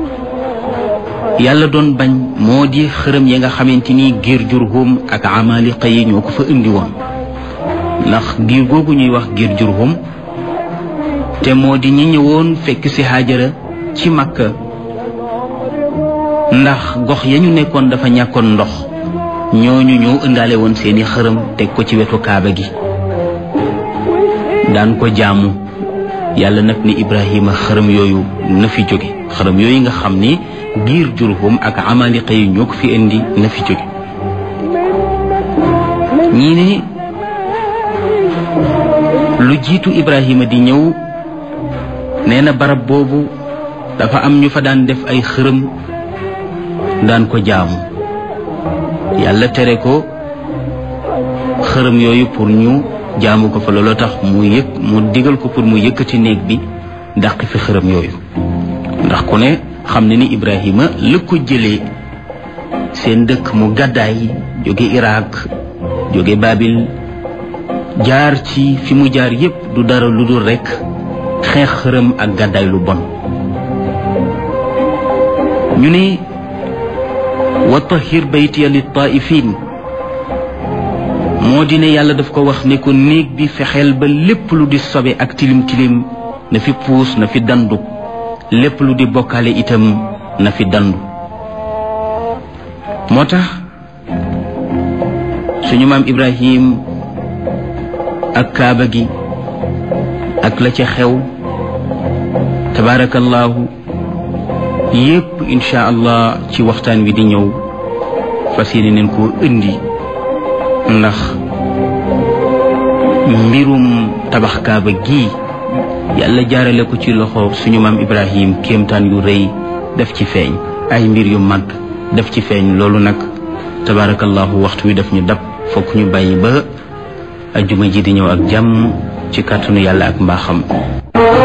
yàlla doon bañ moo di xërëm yi nga xamante ni giir jurhum ak amaliqa yi ñoo ko fa indi woon ndax giir googu ñuy wax giir jurhum te moo di ñi ñëwoon fekk ci Haajara ci Makka ndax gox ya ñu nekkoon dafa ñàkkoon ndox ñooñu ñoo ëndaale woon seeni xërëm teg ko ci wetu kaaba gi daan ko jaamu yàlla nag ni Ibrahima xërëm yooyu na fi jóge xërëm yooyu nga xam ni giir jurhum ak amaliqa yi ñoo ko fi indi na fi jóge ñii ne lu jiitu Ibrahima di ñëw nee na barab boobu dafa am ñu fa daan def ay xërëm daan ko jaamu yàlla tere ko xërëm yooyu pour ñu jaamu ko fa looloo tax mu yëg mu digal ko pour mu yëkkati néeg bi dàq fi xërëm yooyu ndax ku ne xam ne ni Ibrahima la ko jëlee seen dëkk mu gàddaay jóge Irak jóge Babil jaar ci fi mu jaar yépp du dara lu dul rekk xeex xërëm ak gàddaay lu bon ñu ne wa tahir baytiya lit taifin moo di ne yàlla daf ko wax ne ko néeg bi fexeel ba lépp lu di sobe ak tilim tilim na fi puus na fi dandu lépp lu di bokkaale itam na fi dandu moo tax suñu maam Ibrahim ak kaaba gi ak la ca xew tabaarakallaahu yépp insha allah ci waxtaan wi di ñëw fas yéene neen koo indi ndax mbirum tabax kaaba gi yàlla jaarale ko ci loxo suñu maam ibrahim kéemtaan yu rëy def ci feeñ ay mbir yu mag def ci feeñ loolu nag tabarakallahu waxtu wi daf ñu dab fokk ñu bàyyi ba ajjuma ji di ñëw ak jàmm ci kàttanu yàlla ak mbaaxam